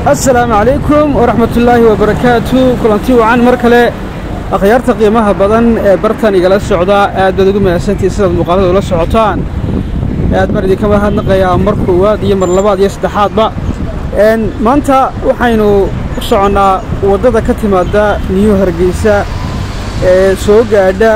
assalaamu calaykum waraxmatullaahi wabarakaatu kulanti wacan mar kale akhyaarta qiimaha badan ee bartan igala socda aad baad ugu mahadsantihin sidaad muuqaalada ula socotaan aad baan idinka mahadnaqayaa mar koowaad iyo mar labaad iyo saddexaadba maanta waxaynu u soconnaa waddada ka timaada niyu hargeysa ee soo gaadha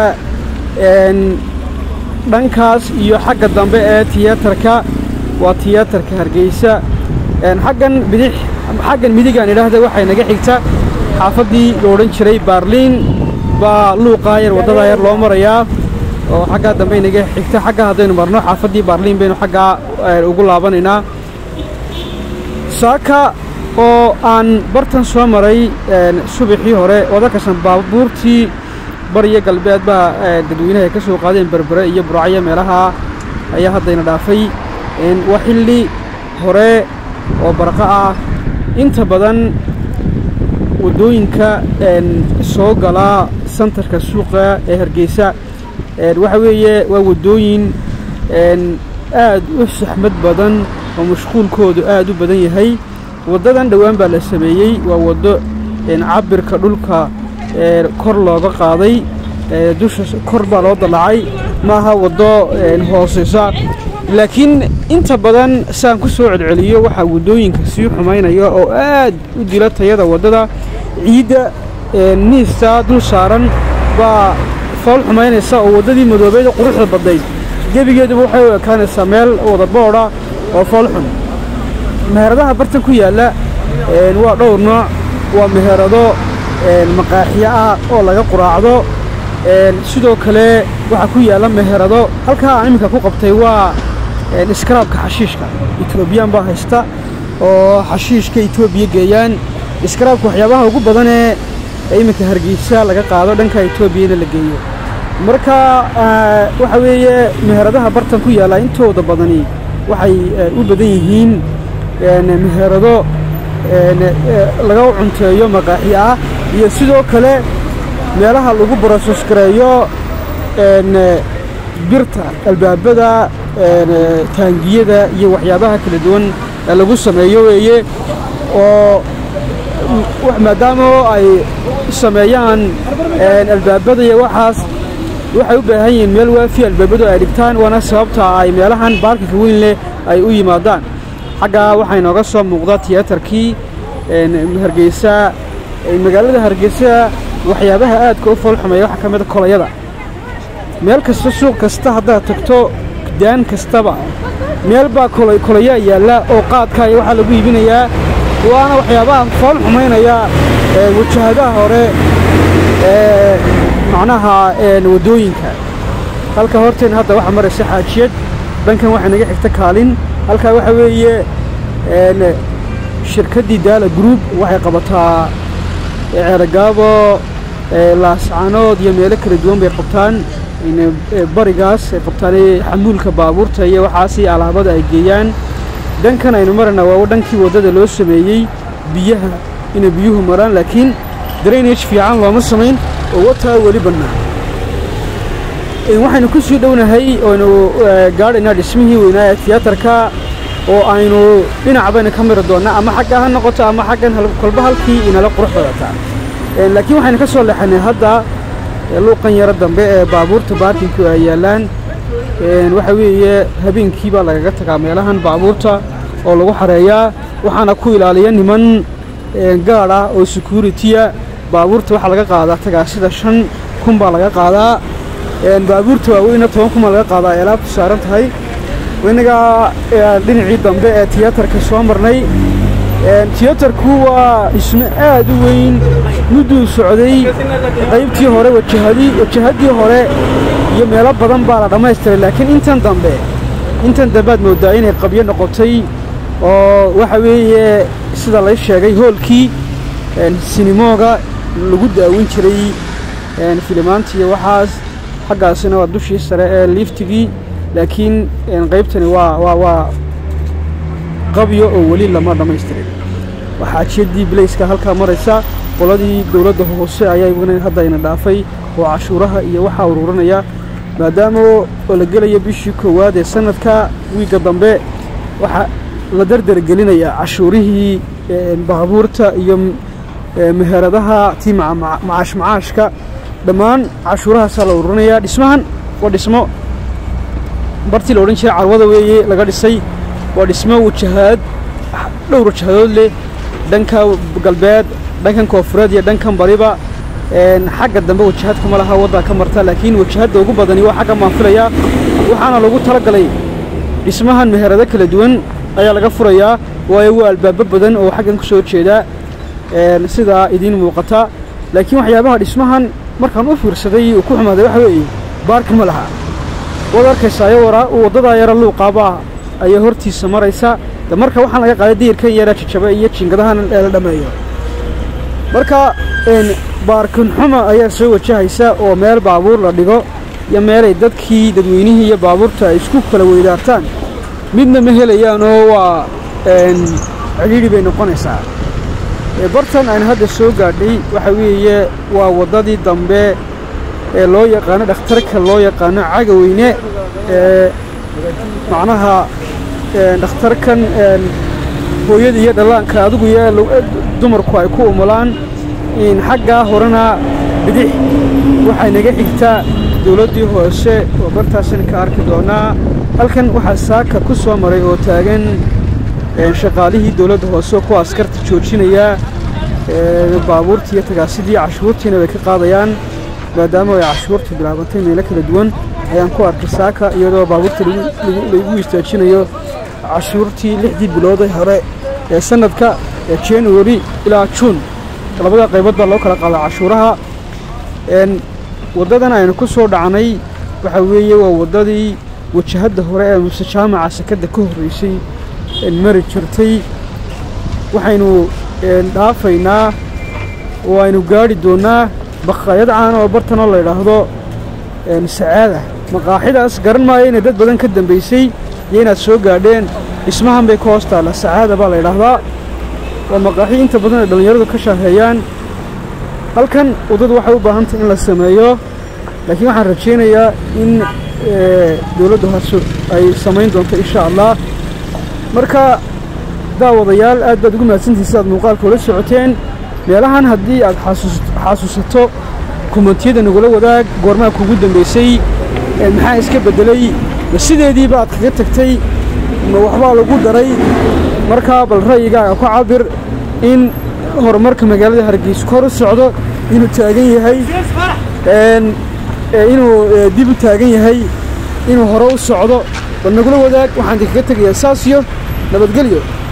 dhankaas iyo xagga dambe ee tiyaatarka waa tiyaatarka hargeysa xaggan bidix xaggan midigaan idhaahda waxay naga xigta xaafaddii la odhan jiray baarliin baa luuqaa yar waddadaa yar loo marayaa oo xaggaa dambe naga xigta xagga haddaynu marno xaafaddii baarliin baynu xaggaa ugu laabanaynaa saaka oo aan bartan soo maray subaxii hore wadakasan baabuurtii bariyo galbeed baa dadweynaha ka soo qaadeen berbere iyo buracyo meelaha ayaa haddayna dhaafay waa xilli hore oo baraqo ah inta badan waddooyinka soo galaa santarka suuqa ee hargeysa waxa weeye waa waddooyin aad u saxmad badan oo mashquulkoodu aad u badan yahay waddadan dhowaan baa la sameeyey waa waddo cabirka dhulka kor looga qaaday dusha kor baa loo dallacay maaha waddo hooseysa laakiin inta badan saan ku soo celceliyo waxaa waddooyinka sii xumaynaya oo aad u dila tayada waddada ciidda niista dul saaran baa fool xumaynaysa oo waddadii madoobeeda quruxda badnayd gebigeeduba waxay u ekaanaysaa meel wada boodha oo fool xun meheradaha bartan ku yaalla waa dhowr nooc waa meherado maqaaxiyo ah oo laga quraacdo sidoo kale waxaa ku yaalla meherado halkaa aan iminka ku qabtay waa iskaraabka xashiishka etoobiyaan baa haysta oo xashiishka etoobiya geeyaan iskaraabka waxyaabaha ugu badanee iminka hargeysa laga qaado dhanka etoobiyana la geeyo marka waxa weeye meheradaha bartan ku yaalla intooda badani waxay u badan yihiin meherado laga cunteeyo maqaaxi ah iyo sidoo kale meelaha lagu brosos gareeyo birta albaabada taangiyada iyo waxyaabaha kala duwan ee lagu sameeyo weeye oo maadaama ay sameeyaan albaabada iyo waxaas waxay u baahan yihiin meel waafi albaabadu ay dhigtaan waana sababta ay meelahan baarkinka weyn leh ay u yimaadaan xaggaa waxaa inooga soo muuqda tiyaatarkii hargeysa magaalada hargeysa waxyaabaha aadka u foolxumeeya waxaa ka mida kolayada meel kasta suuq kasta haddaad tagto daan kastaba meel baa kolayaa yaalla oo qaadka iyo waxaa lagu iibinayaa waana waxyaabaha fool xumaynaya wajahadaha hore ee macnaha waddooyinka halka horteen hadda waxaa maraysa xaajiyad dhankan waxaa naga xigta kaalin halkaa waxaa weeye shirkaddii daala group waxay qabataa ceeragaabo laascanood iyo meelo kala duwan bay qabtaan barigaas ay qabtaan xamuulka baabuurta iyo waxaasi alaabada ay geeyaan dhankan aynu marana waa dhankii waddada loo sameeyey biyaha inay biyuhu maraan laakiin drainage fiican looma samayn oo wataa weli bannaan waxaynu ku sii dhownahay oynu gaadhaynaa dhismihii weynaa ee tiyaatarka oo aynu dhinac baynu ka miri doonnaa ama xagga ha noqoto ama xaggan kolba halkii inala qurux badataa laakiin waxaynu ka soo leexanay hadda luuqan yaro dambe ee baabuurta baarkinku ay yaallaan waxa weeye habeenkii baa lagaga tagaa meelahan baabuurta oo lagu xareeyaa waxaana ku ilaaliya niman gaadh ah oo securitiya baabuurta waxaa laga qaadaa tagaasida shan kun baa laga qaadaa baabuurta waaweyna toban kun baa laga qaadaa ay alaabtu saaran tahay inagaa dhinacii dambe ee tiyaatarka soo marnay tiyaatarku waa dhismo aad u weyn mudduu socday qaybtii hore wajahadii wajahaddii hore iyo meelo badan baa la dhammaystiray laakiin intan dambe intan dambead mooddaa inay qabyo noqotay oo waxa weeye sida lay sheegay hoolkii sinimooga lagu daawin jiray filimaanta iyo waxaas xaggaasina waa dushii sare ee liiftigii laakiin qaybtani waa waa waa qabyo oo weli lama dhammaystirin waxaajiyadii bilayska halkaa maraysa qoladii dowladda hoose ayaa haddayna dhaafay oo cashuuraha iyo waxaa uruuranaya maadaama oo la gelaya bishii koowaad ee sanadka wiigga dambe waxaa la dardargelinayaa cashuurihii baabuurta iyo meheradaha tii macaash macaashka dhammaan cashuurahaasaa la ururinayaa dhismahan waa dhismo bartii la odhan jiray carwada weeye laga dhisay waa dhismo wajahaad dhowr wajahadood leh dhanka galbeed dhankan koofureed iyo dhankan bariba xagga dambe wajahadka ma laha waddaa ka marta laakiin wajahadda ugu badani waa xagga maanfilayaa waxaana lagu tala galay dhismahan meherado kala duwan ayaa laga furayaa waayo waa albaabo badan oo xaggan ku soo jeedaa sidaa idiin muuqata laakiin waxyaabaha dhismahan markaan u fiirsaday uu ku xumaaday waxa weeye baarkin ma laha waad arkaysaa waddadaa yara luuqaabaa ayaa hortiisa maraysa de marka waxaan laga qaaday diyirkan yaraa jajaba iyo jiingadahan ee la dhammeeyo marka baarkin xuma ayaa soo wajahaysa oo meel baabuur la dhigo iyo meelay dadkii dadweynihii iyo baabuurta ay isku kala weydaartaan midna ma helayaan oo waa cidhiidhi bay noqonaysaa bartan aan hadda soo gaadhay waxa weeye waa waddadii dambe ee loo yaqaano dhakhtarka loo yaqaano cagaweyne ee macnaha dhakhtarkan hooyada iyo dhallaanka adigu iyo dumarku ay ku umulaan xaggaa horena bidix waxay naga xigtaa dowladdii hoose oo bartaasina ka arki doonaa halkan waxaa saaka ku soo maray oo taagan shaqaalihii dowladda hoose oo kuwa askarta joojinayaa baabuurtii iyo tagaasidii cashuurtiina bay ka qaadayaan maadaama ay cashuurtu bilaabantay meelo kala duwan ayaan ku arkay saaka iyadoo baabuurta laigu istaajinayo cashuurtii lixdii bilooday hore ee sanadka ee january ilaa juun labada qaybood baa loo kala qaadaa cashuuraha waddadan aynu ku soo dhacnay waxaa weeye waa waddadii wajahadda hore ee muse jaamaca sakadda ka horraysay mari jirtay waxaynu dhaafaynaa oo aynu gaadhi doonnaa baqaayad caan oo bartanoo la ydhaahdo sacaada maqaaxidaas garan maayo inay dad badan ka dambaysay iyo inaad soo gaadheen dhismahan bay ka hoos taalla sacaada baa la ydhaahdaa waa maqaaxi inta badan ay dhallinyaradu ka shaaheeyaan halkan waddadu waxay u baahantahy in la sameeyo laakiin waxaan rajaynayaa in dowladda hoose ay samayn doonto insha allah marka daawadayaal aad baad ugu mahadsantihin sidaad muuqaalka ula socoteen meelahan haddii aad xasuusato kumentiyada nagula wadaag goormaa kugu dambaysay maxaa iska beddelay ma sideediiba aad kaga tagtay ma waxbaa lagu daray markaa bal ra'yigaaga ku cabir in horumarka magaalada hargeysa kor u socdo inuu taagan yahay inuu dib u taagan yahay inuu hore u socdo bal nagula wadaag waxaan idinkaga tegayaa saas iyo nabadgelyo